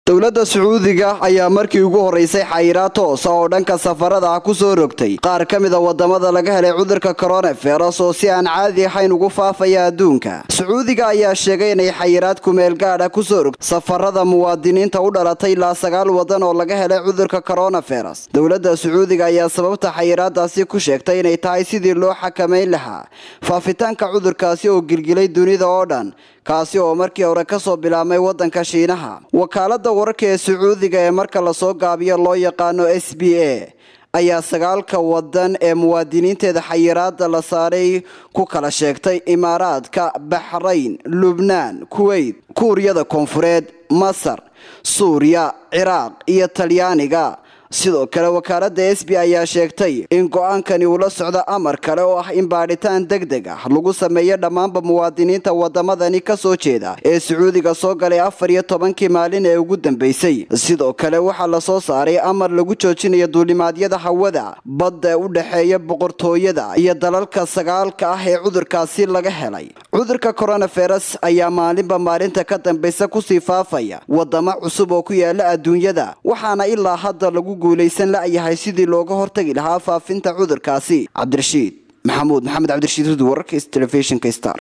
dowladda sacuudiga ayaa markii ugu horeysay xayiraad toosa oo dhanka safarada ah kusoo rogtay qaar ka mida wadamada laga helay cudurka coronavirus oo si aan caadi ahayn ugu faafaya adduunka sacuudiga ayaa sheegay inay xayiraad kumeel gaadha kusoo rogtay safarada muwaadiniinta u dhalatay ilaa sagaal wadan oo laga helay cudurka coronavirus dowladda sacuudiga ayaa sababta xayiraadaasi ku sheegtay inay tahay sidii loo xakamayn lahaa faafitaanka cudurkaasi oo gilgilay dunida oo dhan kaasi oo markii hore kasoo bilaabmay wadanka shiinaha wakaalada wararka ee sacuudiga ee marka lasoo gaabiyo loo yaqaano s b a ayaa sagaalka wadan ee muwaadiniinteeda xayiraada la saaray ku kala sheegtay imaaraadka baxrayn lubnaan kuweyt kuuriyada koonfureed masar suuriya ciraaq iyo talyaaniga sidoo kale wakaalada s b ayaa sheegtay in go-aankani uu la socdo amar kale oo ah in baadhitaan deg deg ah lagu sameeyo dhammaanba muwaadiniinta wadamadani kasoo jeeda ee sacuudiga soo galay afar iyo tobankii maalin ee ugu dambeysay sidoo kale waxaa lasoo saaray amar lagu joojinayo duulimaadyada hawada badda u dhexeeya boqortooyada iyo dalalka sagaalka ah ee cudurkaasi laga helay cudurka coronavirus ayaa maalinba maalinta ka dambeysa kusii faafaya wadamo cusub oo ku yaala adduunyada waxaana ilaa hadda lagu guulaysan la-yahay sidii looga hortagi lahaa faafinta cudurkaasi cabdirashiid maxamuud maxamed cabdirashiid hud wararka telefishinka star